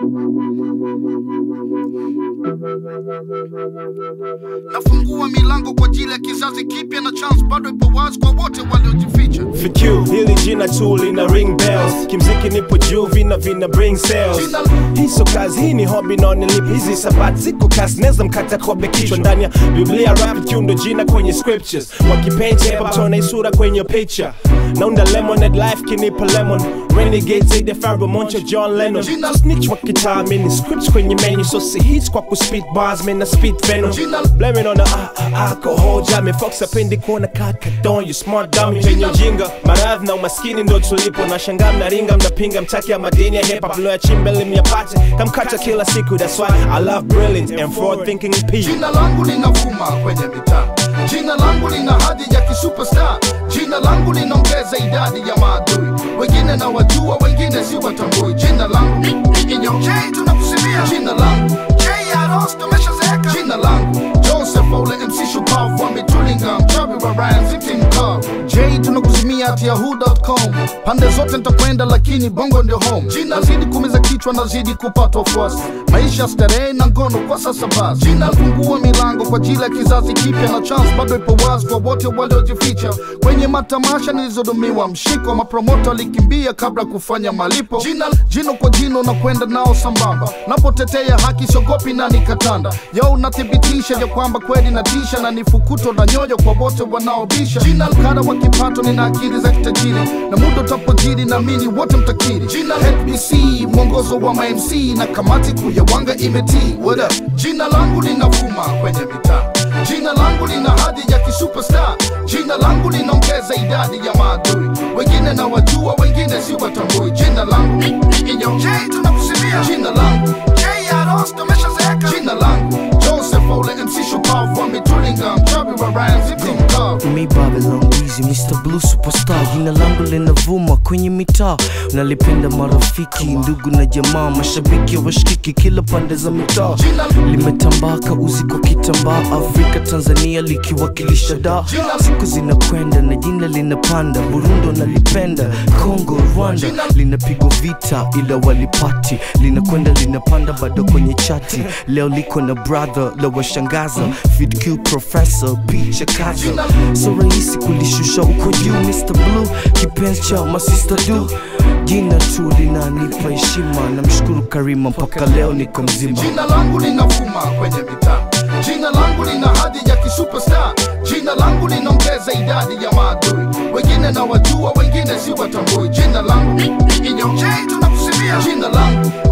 nafungua milango kwa ajili ya kizazi kipya na chance bado ipo wazi kwa wote waliojificha FQ, hili jina tu lina ring bells kimziki nipo juu vina vina bring sales hii so kazi hii ni hobby naonelip hizi sabati ziko kasi neza mkata kobe kichwa ndani ya biblia rap Q ndo jina kwenye scriptures wakipenja hip hop tona isura kwenye picture naunda lemonade life kinipa lemon renegade zaidi ya Pharoah Moncho John Lennon Jina- snitch wa kitaa mini scripts kwenye menu so si hits kwa kuspit bars mina spit venom Jina- blaming on the uh, alcohol jami fox apendi kuona kaka don you smart dummy penye ujinga maradhi na umaskini ndo tulipo na shangaa mnaringa mnapinga mtaki ya madini ya hip hop lo ya chimbe myapate kamkata kila siku that's why I love brilliant and forward thinking people jina langu linavuma kwenye mitaa jina langu lina hadhi ya kisuperstar jina langu linaongeza idadi ya maadui wengine na wajua wengine si watambui jina langu inyoje tunakusimia jina langu J Aros tumeshazeeka jina langu Joseph Ole MC Shupavu ametulinga mchawi wa Ryan City Mkavu J tunakuzimia at yahoo.com pande zote nitakwenda lakini bongo ndio home jina zidi kumeza kichwa nazidi kupata wafuasi maisha starehe na ngono kwa sasa basi jina fungua milango kwa ajili ya kizazi kipya na chance bado ipo wazi kwa wote waliojificha kwenye matamasha nilizodumiwa mshiko mapromota walikimbia kabla kufanya malipo jina jino kwa jino na kwenda nao sambamba napotetea haki siogopi na nikatanda yo unathibitisha ya kwamba kweli natisha na nifukuto na nyoyo kwa wote wanaobisha jina kada wa kipato nina akili za kitajiri na muda utapojiri naamini wote mtakiri jina HBC mwongozo wa mamc na kamati kuu ya wanga imetii What up? jina langu linavuma kwenye mitaa jina langu lina hadhi ya kisuperstar jina langu linaongeza idadi ya maadui wengine na wajua wengine si watambui jina langu inyoje tunakusimia jina langu J Aros tumeshazeeka jina langu Joseph Ole MC Shupavu ametulinga mchawi wa Ryan City Mkavu Me Babylon Weezy, Mr. Blue Superstar, jina langu linavuma kwenye mitaa, nalipenda marafiki, ndugu na jamaa, mashabiki washikiki kila pande za mitaa, limetambaa kauzi kwa kitambaa, Afrika Tanzania likiwakilisha da, siku zinakwenda na jina linapanda, Burundi nalipenda, Congo Rwanda linapigwa vita ila walipati, linakwenda linapanda bado kwenye chati, leo liko na brother la washangaza, Fid Q Professor picha kaza so rahisi kulishusha uko juu Mr. Blue kipenzi cha masista du jina tu linanipa heshima namshukuru Karima mpaka leo niko mzima jina langu linavuma kwenye mitaa jina langu lina hadhi ya kisuperstar jina langu linaongeza idadi ya maadui wengine na wajua wengine si watambui jina langu inyoje tunakusimia jina langu